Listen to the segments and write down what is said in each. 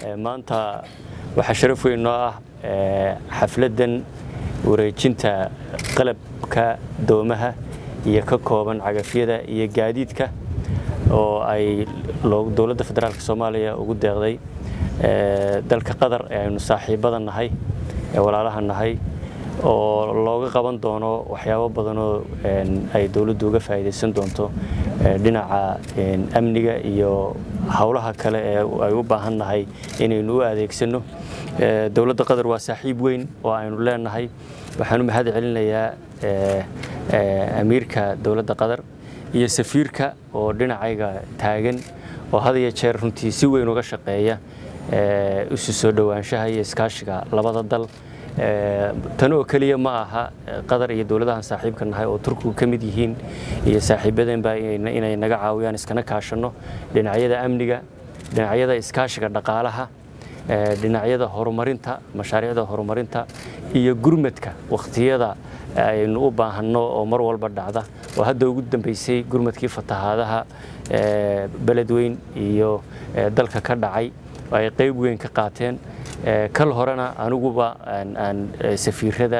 maanta waxaa sharaf weyn noo ah xafladdan wareejinta qalabka doomaha iyo ka kooban cagafyada iyo gaadiidka oo ay dowladda federaalk soomaaliya ugu deeqday dalka qatar ee aynu saaxiibada nahay ee walaalaha nahay oo looga qaban doono waxyaabo badanoo ay dowladdu uga faa'iidaysan doonto dhinaca amniga iyo howlaha kale ee ay u baahan nahay inaynu u adeegsanno dowladda qatar waa saaxiib weyn oo aynu leenahay waxaan u mahad celinayaa amiirka dowladda qatar iyo safiirka oo dhinacayga taagan oo had iyo jeer runtii si weyn uga shaqeeya isu soo dhowaanshaha iyo iskaashiga labada dal tan oo keliya ma aha qatar iyo dowladahan saaxiibka nahay oo turkigu ka mid yihiin iyo saaxiibadeenba inay naga caawiyaan iskana kaashanno dhinacyada amniga dhinacyada iskaashiga dhaqaalaha dhinacyada horumarinta mashaariicda horumarinta iyo gurmadka wakhtiyada aynu u baahanno oo mar walba dhacda oo hadda ugu dambeysay gurmadkii fatahaadaha beledweyn iyo dalka ka dhacay ay qayb weyn ka qaateen kal horena aniguba aan safiirada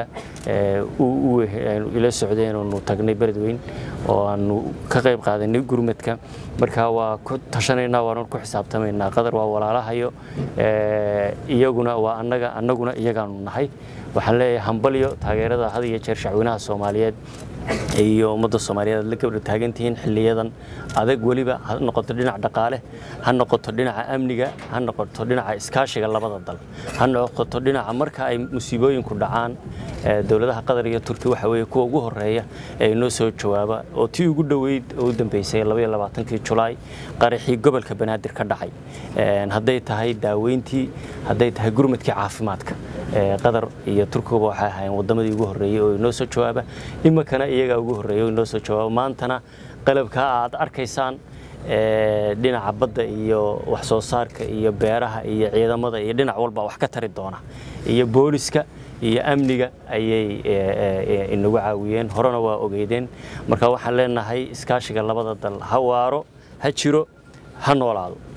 ila socdeen oonu tagnay beledweyn oo aanu ka qayb qaadanay gurmadka marka waa ku tashanaynaa waanu ku xisaabtamaynaa qadar waa walaalahayo iyaguna waa annaga annaguna iyagaanu nahay waxaan leeyahay hambalyo taageerada had iyo jeer shacweynaha soomaaliyeed iyo ummadda soomaaliyeed aad la gabdha taagantihiin xiliyadan adag weliba ha noqoto dhinac dhaqaale ha noqoto dhinaca amniga ha noqoto dhinaca iskaashiga labada dal ha noqoto dhinaca marka ay musiibooyinku dhacaan dowladaha qatar iyo turki waxa weeye kuwa ugu horeeya ee inoo soo jawaaba oo tii ugu dhoweyd oo u dambeysay labaiyo labaatankii julaay qaraxii gobolka banaadir ka dhacay hadday tahay daaweyntii hadday tahay gurmadkii caafimaadka qatar iyo turkiguba waxay ahaayeen waddamadii ugu horreeyey oo inoo soo jawaaba iminkana iyagaa ugu horreeya oo inoo soo jawaaba maantana qalabka aad arkaysaan dhinaca badda iyo wax soo saarka iyo beeraha iyo ciidamada iyo dhinac walba wax ka tari doona iyo booliska iyo amniga ayay inagu caawiyeen horena waa ogeydeen marka waxaan leenahay iskaashiga labada dal ha waaro ha jiro ha noolaado